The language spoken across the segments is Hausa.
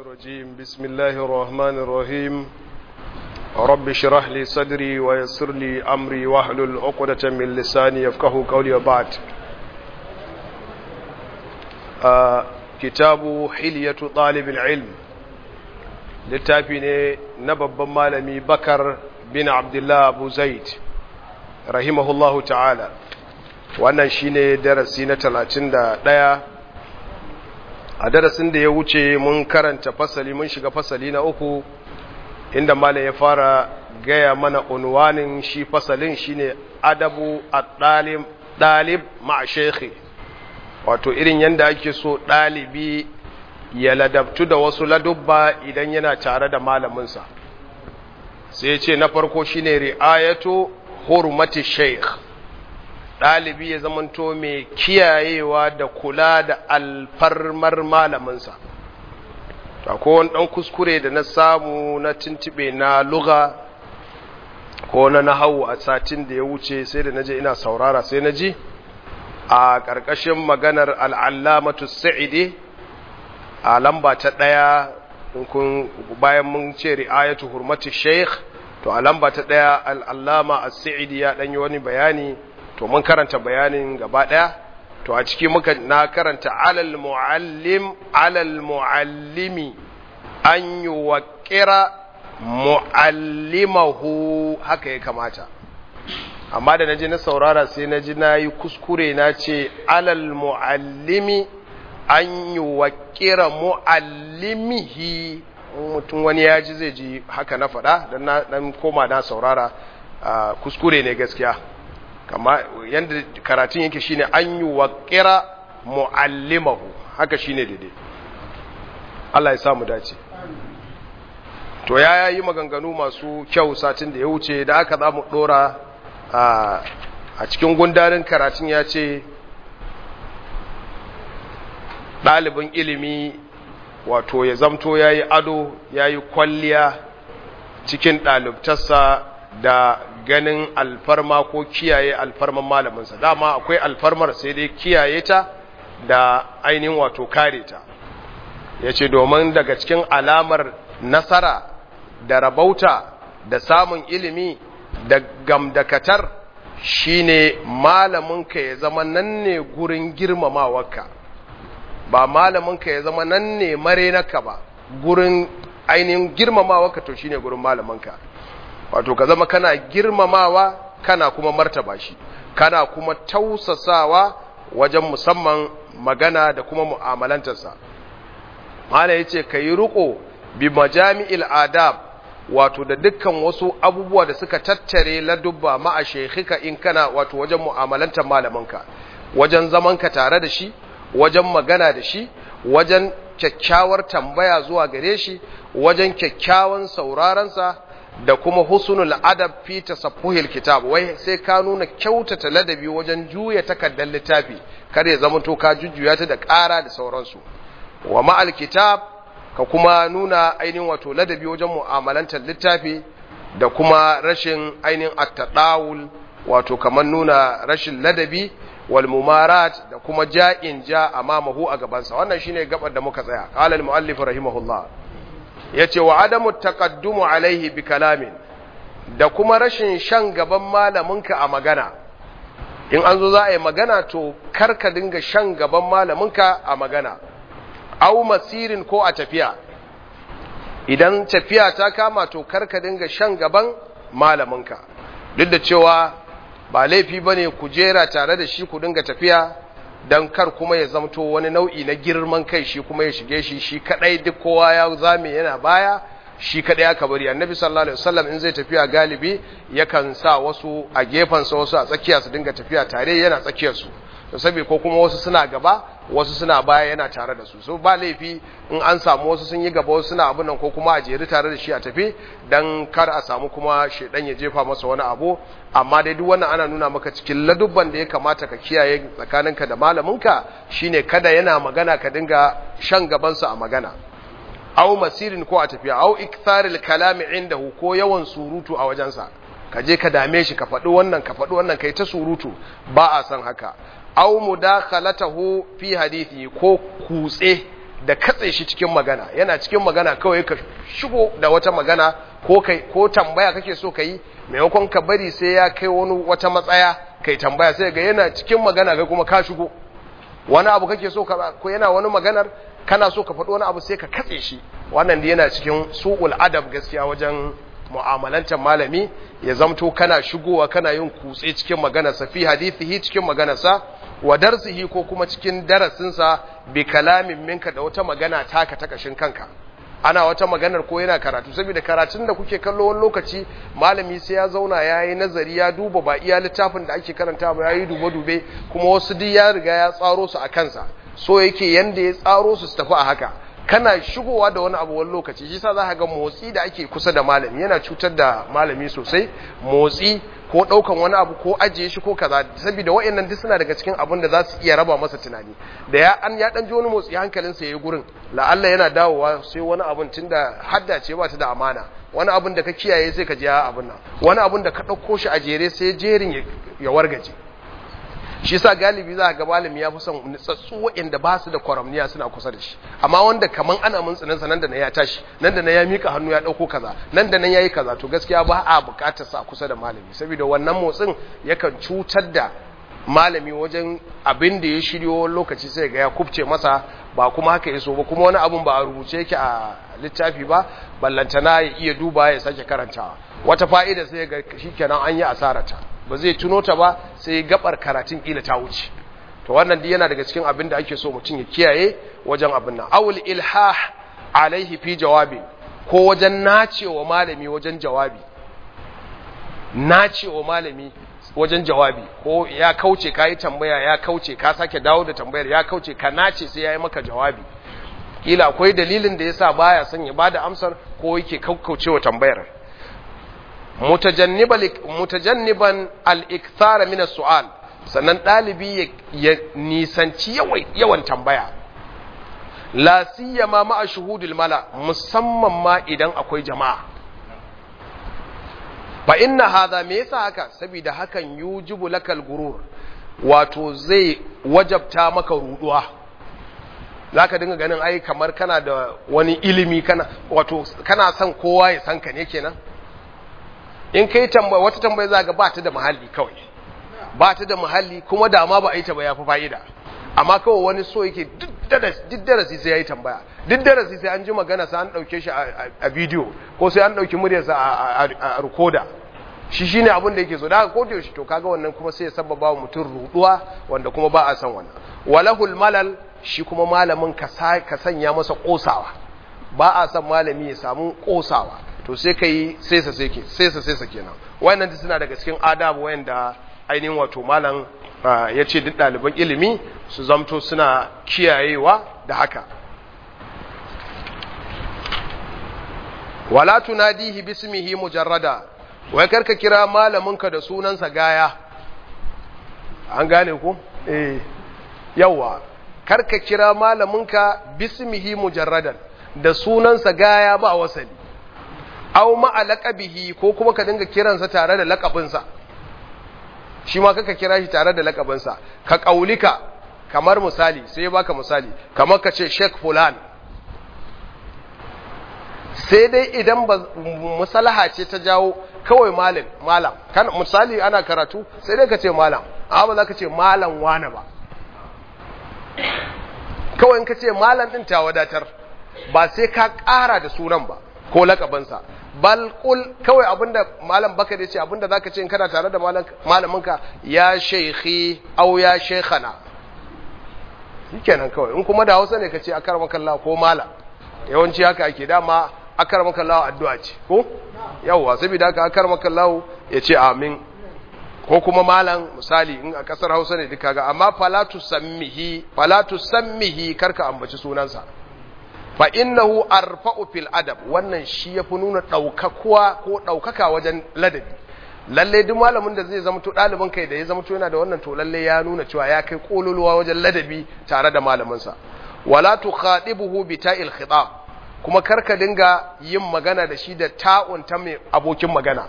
الرجيم بسم الله الرحمن الرحيم رب اشرح لي صدري ويسر لي أمري واحلل عقدة من لساني يفقه قولي وبعد آه كتاب حلية طالب العلم littafi ne na babban malami bakar bin abdullah abu zaid rahimahullahu ta'ala wannan shine darasi na talatin da ɗaya a darasin da ya wuce mun karanta fasali mun shiga fasali na uku inda malam ya fara gaya mana unwanin shi fasalin shine adabu a ɗalib ma'a shekhi wato irin yadda ake so ɗalibi ya ladabtu da wasu ladubba idan yana tare da malaminsa sai ce na farko shine ri'ayatu hurmati sheikh ɗalibi ya zamanto mai kiyayewa da kula da alfarmar malaminsa ko wani ɗan kuskure da na samu na tuntube na luga ko na nahawu a satin da ya wuce sai da naje ina saurara sai na ji a ƙarƙashin maganar al'allamatu sa'idi a lamba ta ɗaya bayan mun ce ri'ayatu hurmati sheikh to a lamba ta ɗaya al'allama a sa'idi ya ɗanyi wani bayani to mun karanta bayanin gaba ɗaya to a ciki muka na karanta alal mu'allim alal mu'allimi an yi wa ƙira mu'allimahu haka ya kamata amma da naji na saurara sai naji na yi kuskure na ce alal mu'allimi an yi wa ƙira mu'allimihi mutum wani ya ji zai ji haka na faɗa don na ɗan koma na saurara kuskure ne gaskiya kama yadda karatun yake shine an yi wa ƙira mu'allimahu haka shine daidai Allah ya samu dace to ya yi maganganu masu kyau satin da ya wuce da aka za mu ɗora a cikin gundarin karatun ya ce ɗalibin ilimi wato ya zamto ya yi ado ya yi kwalliya cikin ɗalibtarsa da ganin alfarma ko kiyaye alfarman malaminsa dama akwai alfarmar sai dai kiyaye ta da ainihin wato kare ta ya ce domin daga cikin alamar nasara da rabauta da samun ilimi da gamdakatar shine malaminka ya zama nan ne gurin girmamawarka ba malaminka ya zama nan ne marenaka ba gurin ainihin girmamawarka to shine gurin malaminka wato ka zama kana girmamawa kana kuma martaba shi kana kuma tausasawa wajen musamman magana da kuma mu'amalantarsa mala ya ce ka yi riko bi majami'il adab wato da dukkan wasu abubuwa da suka tattare ladubba ma'a shekhika in kana wato wajen mu'amalantar malaminka wajen zamanka tare da shi wajen magana da shi wajen kyakkyawar tambaya zuwa gare shi wajen kyakkyawan saurarensa da kuma husnul adab fi tasaffuhil kitab wai sai ka nuna kyautata ladabi wajen juya takardar littafi kar ya zama to ka jujjuya ta da ƙara da sauransu wa ma'al kitab ka kuma nuna ainihin wato ladabi wajen mu'amalantar littafi da kuma rashin ainihin at-tadawul wato kamar nuna rashin ladabi wal mumarat da kuma ja'in ja amamahu a gabansa wannan shine gabar da muka tsaya qala al muallif rahimahullah yace wa adamu taqaddumu alaihi bi kalamin da kuma rashin shan gaban malaminka a magana in an zo za a yi magana to karka dinga shan gaban malaminka a magana au masirin ko a tafiya idan tafiya ta kama to karka dinga shan gaban malaminka duk da cewa ba laifi ba ne ku jera tare da shi ku dinga tafiya don kar kuma ya zamto wani nau'i na girman kai shi kuma ya shige shi shi kadai duk kowa ya zame yana baya shi kadai aka bari annabi sallallahu alaihi wasallam in zai tafiya galibi yakan sa wasu a gefansa wasu a tsakiya su dinga tafiya tare yana tsakiyar su to sabi ko kuma wasu suna gaba wasu suna baya yana tare da su so ba laifi in an samu wasu sun yi gaba wasu suna abun nan ko kuma a jeri tare da shi a tafi dan kar a samu kuma shedan ya jefa masa wani abu amma dai duk wannan ana nuna maka cikin ladubban da ya kamata ka kiyaye tsakaninka da malaminka shine kada yana magana ka dinga shan gabansa a magana au masirin ko a tafiya au iktharil kalami indahu ko yawan surutu a wajensa ka je ka dame shi ka faɗi wannan ka faɗi wannan kai ta surutu ba a san haka aw mudakhalatahu fi hadithi ko kutse da katse shi cikin magana yana cikin magana kawai ka shigo da wata magana ko kai ko tambaya kake so kai maimakon ka bari sai ya kai wani wata matsaya kai tambaya sai ga yana cikin magana kai kuma ka shigo wani abu kake so ka ko yana wani maganar kana so ka faɗi wani abu sai ka katse shi wannan da yana cikin su'ul adab gaskiya wajen mu'amalantar malami ya zamto kana shigowa kana yin kutse cikin maganarsa fi hadithihi cikin maganarsa wa darsihi ko kuma cikin darasinsa bi kalamin minka da wata magana taka ta kashin kanka ana wata maganar ko yana karatu saboda karatun da kuke kallo wani lokaci malami sai ya zauna ya yi nazari ya duba ba iya littafin da ake karanta ba ya yi dube-dube kuma wasu duk ya riga ya tsaro su a kansa so yake yanda ya tsaro su su tafi a haka kana shigowa da wani abu wani lokaci shi sa za ka ga motsi da ake kusa da malami yana cutar da malami sosai motsi ko ɗaukan wani abu ko ajiye shi ko kaza saboda wa'annan duk suna daga cikin abin da za su iya raba masa tunani da ya an ya dan ji wani motsi hankalinsa yayi gurin la'alla yana dawowa sai wani abun tunda hadda ce ba ta da amana wani abun da ka kiyaye sai ka ji abun nan wani abun da ka ɗauko shi a jere sai jerin ya wargaje shi sa galibi za ga malami ya fi son nutsatsu waɗanda ba su da kwaramniya suna kusa da shi amma wanda kaman ana mun tsininsa nan da na ya tashi nan da na ya mika hannu ya ɗauko kaza nan da nan ya yi kaza to gaskiya ba a buƙatar sa kusa da malami saboda wannan motsin yakan cutar da malami wajen abin da ya shiryo lokaci sai ga ya kubce masa ba kuma haka ya so ba kuma wani abun ba a rubuce yake a littafi ba ballantana ya iya duba ya sake karantawa wata fa'ida sai ga shikenan an yi asarata ba zai tuno ta ba sai gabar karatun kila ta wuce to wannan dai yana daga cikin abin da ake so mutum ya kiyaye wajen abin nan awul ilhah alaihi fi jawabi ko wajen nacewa malami wajen jawabi nacewa malami wajen jawabi ko ya kauce ka yi tambaya ya kauce ka sake dawo da tambayar ya kauce ka nace sai ya yi maka jawabi kila akwai dalilin da yasa baya son ya bada amsar ko yake kaukaucewa tambayar mutajanniban al-ikthara min as-su'al sannan dalibi ya nisanci yawan tambaya la siyama ma'a shuhudil mala musamman ma idan akwai jama'a fa inna hadha me yasa haka saboda hakan yujibu lakal gurur wato zai wajabta maka ruduwa zaka dinga ganin ai kamar kana da wani ilimi kana wato kana son kowa ya san ka ne kenan in kai tambaya wata tambaya za ga ba ta da muhalli kawai ba ta da muhalli kuma da ma ba a yi ta ba ya fi fa'ida amma kawai wani so yake duk darasi sai ya yi tambaya duk darasi sai an ji magana sai an ɗauke shi a bidiyo ko sai an ɗauki muryarsa a rikoda shi shi ne abin da yake so da haka koda yaushe to kaga wannan kuma sai ya sababa wa mutum ruduwa wanda kuma ba a san wannan walahul malal shi kuma malamin ka sanya masa kosawa ba a san malami ya samu kosawa to sai ka yi sesa seke sesa sesa kenan wannan suna daga cikin adabu wayanda ainihin wato malam ya ce duk ɗaliban ilimi su zamto suna kiyayewa da haka wala tunadihi bismihi mujarrada wai karka kira malaminka da sunansa gaya an gane ku eh yawa karka kira malaminka bismihi mujarradan da sunansa gaya ba wasali aw ma'a laqabihi ko kuma ka dinga kiransa tare da laqabinsa shi ma kaka kira shi tare da laqabinsa ka kaulika kamar misali sai ya baka misali kamar ka ce Sheikh fulan sai dai idan ba musalaha ce ta jawo kawai malam malam kan misali ana karatu sai dai ka ce malam amma ba za ka ce malam wane ba kawai in ka ce malam din ta wadatar ba sai ka ƙara da sunan ba ko lakabansa bal kul kawai abinda malam bakar yace abinda zaka ce in kana tare da malaminka ya shaykhi aw ya shaykhana shikenan kawai in kuma da Hausa ne kace akarmakallah ko malam yawanci haka ake dama akarmakallah addu'a ce ko yawa saboda haka akarmakallah yace amin ko kuma malam misali in a kasar Hausa ne duka ga amma falatu sammihi falatu sammihi karka ambaci sunansa fa innahu arfa'u fil adab wannan shi yafi nuna daukakuwa ko daukaka wajen ladabi lalle duk malamin da zai zama to dalibin kai da ya zama to yana da wannan to lalle ya nuna cewa ya kai kololuwa wajen ladabi tare da malamin sa wala tukhadibuhu bi ta'il khitab kuma karka dinga yin magana da shi da ta'un ta mai abokin magana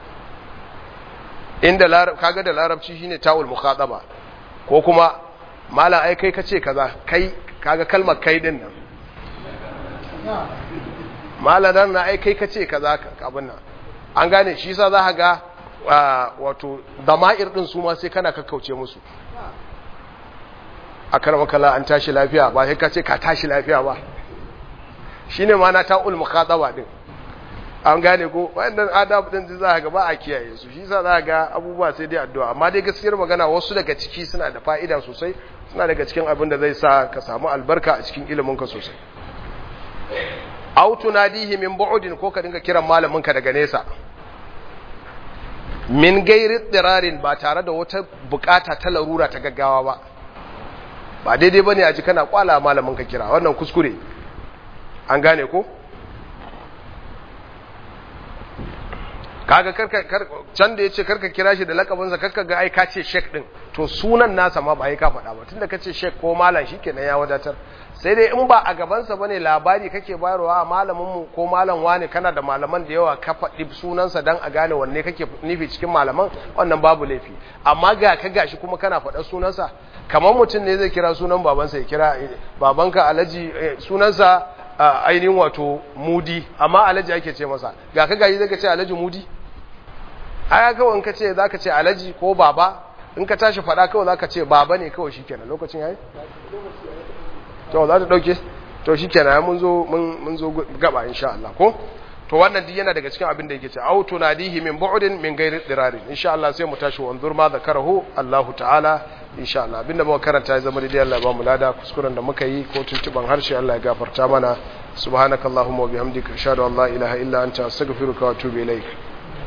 inda larab kaga da larabci shine ta'ul mukhadaba ko kuma malam ai kai kace kaza kai kaga kalmar kai din nan maladan na ai kai ka ce kaza ka abin nan an gane shi yasa za ka ga wato dama'ir din su ma sai kana kakkauce musu a karama kala an tashi lafiya ba sai ka ce ka tashi lafiya ba shine ma na ta'ul mukhataba din an gane ko wayannan adab din za ka ga ba a kiyaye su shi yasa za ka ga abubuwa sai dai addu'a amma dai gaskiyar magana wasu daga ciki suna da fa'ida sosai suna daga cikin abin da zai sa ka samu albarka a cikin ilimin ka sosai aw tunadihi min bu'din ko ka dinga kiran malamin ka daga nesa min gairi tsirarin ba tare da wata bukata ta larura ta gaggawa ba ba daidai bane a ji kana kwala malamin ka kira wannan kuskure an gane ko kaga karka can da yace karka kira shi da lakabinsa karka ga ai ka ce sheik din to sunan nasa ma ba ai ka faɗa ba tunda kace sheik ko malam shikenan ya wadatar sai dai in ba a gabansa bane labari kake bayarwa a malamin mu ko malam wani kana da malaman da yawa ka faɗi sunansa dan a gane wanne kake nufi cikin malaman wannan babu laifi amma ga ka gashi kuma kana faɗa sunansa kamar mutum ne zai kira sunan babansa ya kira babanka alaji sunansa ainihin wato mudi amma alaji ake ce masa ga ka gaji zai ka ce alaji mudi aya kawai in ka ce za ka ce alaji ko baba in ka tashi faɗa kawai za ka ce baba ne kawai shi kenan lokacin yayi to za ta ɗauke to shi kenan mun zo mun zo gaba insha Allah ko to wannan duk yana daga cikin abin da yake ce au tunadihi min bu'din min ghairi dirarin insha Allah sai mu tashi wanzur ma zakarahu Allahu ta'ala insha Allah abinda muka karanta ya zama daidai Allah ba mu lada kuskuren da muka yi ko tuntuban harshe Allah ya gafarta mana subhanakallahumma wa bihamdika ashhadu an la ilaha illa anta astaghfiruka wa atubu ilaik